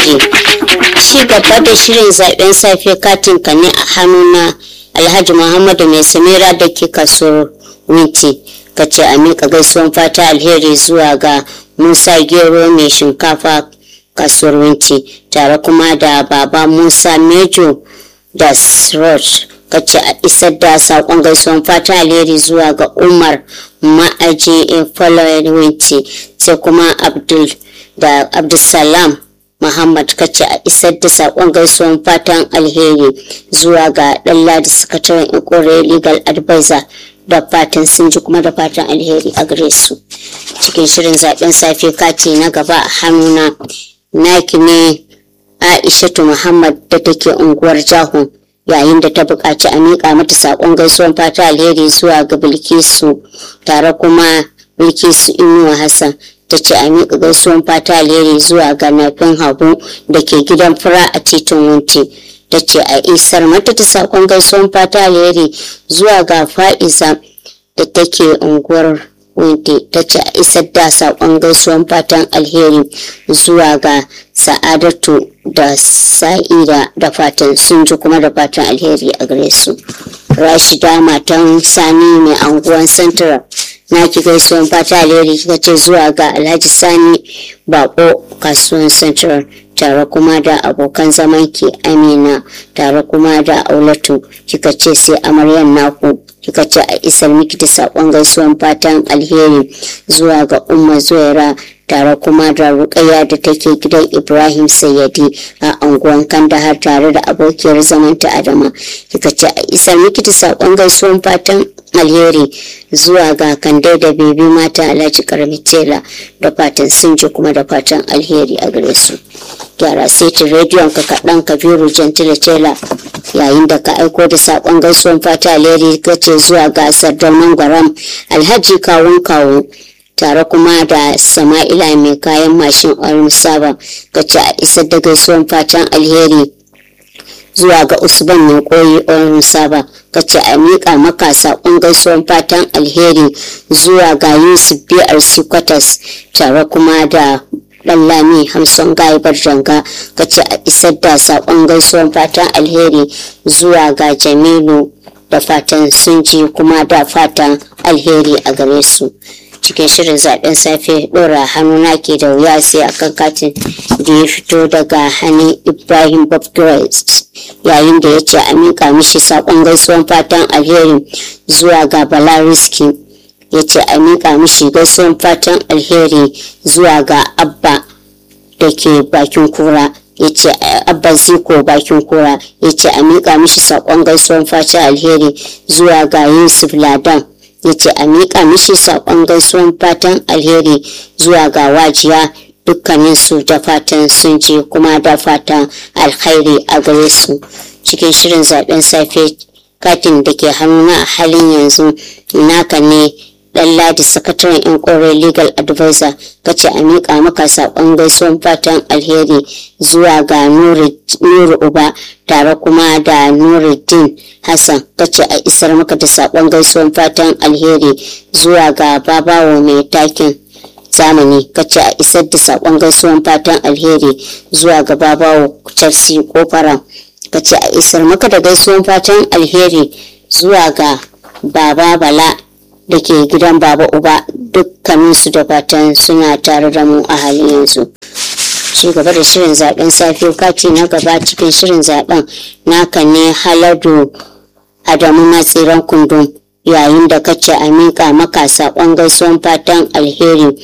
alheri ci gaba da shirin zaben safe katin ka ne a hannuna alhaji muhammadu mai samira da ke kasuwar winti ka ce a miƙa gaisuwan fata alheri zuwa ga musa gero mai shinkafa kasuwar winti tare kuma da baba musa mejo da sroj ka ce a isar da saƙon gaisuwan fata alheri zuwa ga umar ma'aji following winti sai kuma abdul da abdulsalam Muhammad kace a isar da sakon gaisuwan fatan alheri zuwa ga Ladi sakataren ikore legal advisor da fatan sun ji kuma da fatan alheri a gare su cikin shirin zaben safe kati na gaba a hannuna naki ne aishatu muhammad da take unguwar jahun yayin da ta buƙaci a miƙa mata saƙon gaisuwan fata alheri zuwa ga bilkisu tare kuma bilkisu inuwa hassan ta ce a miƙa gaisuwan fata alheri zuwa ga nafin hagu da ke gidan fura a titin wunti ta ce a isar mata ta saƙon gaisuwan fata alheri zuwa ga fa'iza da take unguwar wunti ta ce a isar da saƙon gaisuwan fatan alheri zuwa ga sa'adatu da sa'ida da fatan sun ji kuma da fatan alheri a gare su rashida matan sani mai anguwan central na ki gaisuwan fata alheri kika ce zuwa ga alhaji sani bako kasuwan central tare kuma da abokan zaman ki amina tare kuma da aulatu kika ce sai amaryan naku kika ce a isar miki da sakon gaisuwan fatan alheri zuwa ga umma zuwaira tare kuma da rukaya da take gidan ibrahim sayyadi a anguwan kandahar tare da abokiyar zamanta adama kika ce a isar miki da sakon gaisuwan fatan alheri zuwa ga kande da bebi mata alhaji karami tela da fatan sun ji kuma da fatan alheri a gare su gyara setin rediyon ka kaɗan kabiru gentile tela yayin da ka aiko da saƙon gaisuwan fata alheri ka ce zuwa ga sardaunan gwaram alhaji kawun kawo tare kuma da sama'ila mai kayan mashin orin saba ka ce a isar da gaisuwan fatan alheri zuwa ga usman mai koyi orin saba ka ce a miƙa maka saƙon gaisuwan fatan alheri zuwa ga yusuf brc kwatas tare kuma da Lallami Hamson Gaibar Janga ka ce a isar da saƙon gaisuwan fatan alheri zuwa ga Jamilu da fatan sun ji kuma da fatan alheri a gare su. Cikin shirin zaben safe ɗora hannuna ke da wuya sai akan katin da ya fito daga hannun Ibrahim Bob yayin da ya ce a miƙa mishi saƙon gaisuwan fatan alheri zuwa ga Bala Riski. ya ce a miƙa mishi gaisuwan fatan alheri zuwa ga abba da ke bakin kura ya ce abba ziko bakin kura ya ce a miƙa mishi saƙon gaisuwan fatan alheri zuwa ga yusuf ladan ya ce a miƙa mishi saƙon gaisuwan fatan alheri zuwa ga wajiya dukkanin su da fatan sun je kuma da fatan alkhairi a gare su cikin shirin zaben safe katin da ke hannuna a halin yanzu naka ne dan ladi sakataren yan kore legal advisor kace a miƙa maka saƙon gaisuwan fatan alheri zuwa ga nuru uba tare kuma da nuruddin hassan kace a isar maka da saƙon gaisuwan fatan alheri zuwa ga babawo mai takin zamani kace a isar da saƙon gaisuwan fatan alheri zuwa ga babawo chelsea kofara kace a isar maka da gaisuwan fatan alheri zuwa ga baba bala da ke gidan baba uba dukkaninsu da fatan suna tare da mu a halin yanzu ci gaba da shirin zaben safe kati na gaba cikin shirin zaben naka ne haladu adamu matsiran kundum yayin da kace a miƙa maka saƙon gaisuwan fatan alheri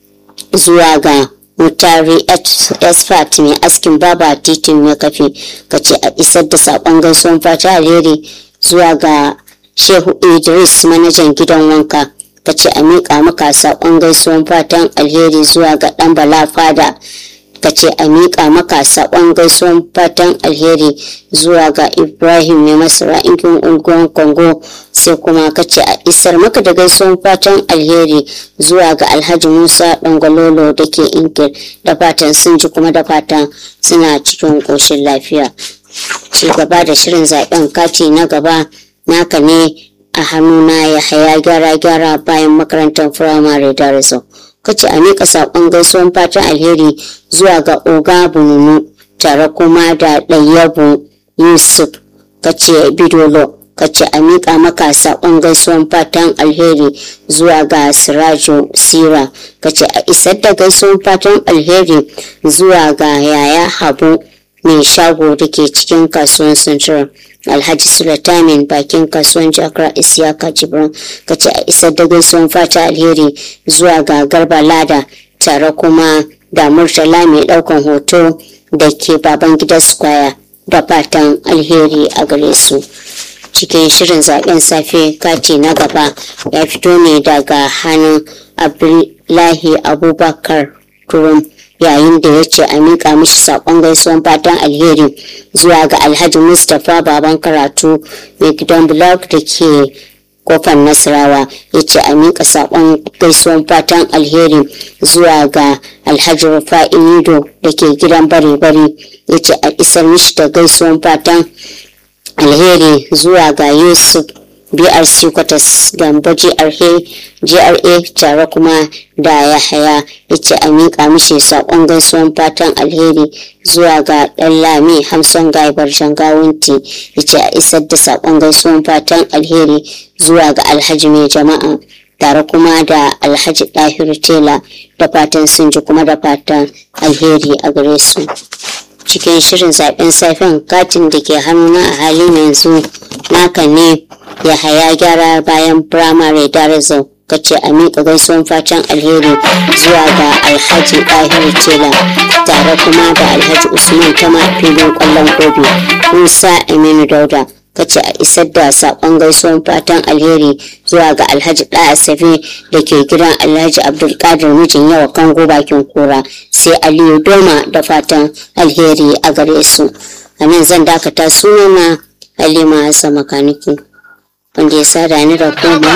zuwa ga mutare expert mai askin baba titin ya kafe kace a isar da saƙon gaisuwan fatan alheri zuwa ga Shehu Idris manajan gidan wanka ka ce a miƙa maka saƙon gaisuwan fatan alheri zuwa ga ɗan bala fada ka ce a miƙa maka saƙon gaisuwan fatan alheri zuwa ga Ibrahim mai masara inkin unguwan Kongo sai kuma ka ce a isar maka da gaisuwan fatan alheri zuwa ga Alhaji Musa Dangwalolo da ke Inkil da fatan sun ji kuma da fatan suna cikin ƙoshin lafiya. Ci gaba da shirin zaɓen kati na gaba naka ne a hannuna ya haya gyara-gyara bayan makarantar firamare da rasu kace a miƙa saƙon gaisuwan fatan alheri zuwa ga oga bununu tare kuma da ɗayyabu yusuf kace bidolo kace a miƙa maka saƙon gaisuwan fatan alheri zuwa ga sirajo sira kace a isar da gaisuwan fatan alheri zuwa ga yaya habu mai shago da ke cikin kasuwan central alhaji sulatamin bakin kasuwan jakar isiyaka jibran kace a isar da gaisuwan fata alheri zuwa ga garba lada tare kuma da murtala mai daukan hoto da ke baban gida square da fatan alheri a gare su cikin shirin zaben safe kati na gaba ya fito ne daga hannun abdullahi abubakar turum yayin da ya ce a miƙa mishi saƙon gaisuwan fatan alheri zuwa ga alhaji mustapha baban karatu mai gidan blog da ke kofar nasarawa ya ce a miƙa saƙon gaisuwan fatan alheri zuwa ga alhaji rufa'i nido da ke gidan bare-bare ya ce a isar mishi da gaisuwan fatan alheri zuwa ga yusuf brc kwatas gamba gra tare kuma da yahaya ya ce a miƙa mishi saƙon gaisuwan fatan alheri zuwa ga ɗan lami hamsin gaibar shangawunti ya ce a isar da saƙon gaisuwan fatan alheri zuwa ga alhaji mai jama'a tare kuma da alhaji ɗahiru tela da fatan sun ji kuma da fatan alheri a gare su cikin shirin zaben safen katin da ke hannuna a halin yanzu naka ne ya haya gyara bayan firamare darazo kace a miƙa gaisuwan fatan alheri zuwa ga alhaji ɗahiru tela tare kuma da alhaji usman kama filin ƙwallon gobe musa aminu dauda kace a isar da saƙon gaisuwan fatan alheri zuwa ga alhaji ɗa asabe da ke gidan alhaji abdulkadir mijin yawa kango bakin kura sai aliyu doma da fatan alheri a gare su a nan zan dakata sunana halima hassan makaniki wanda ya sada ni da kuma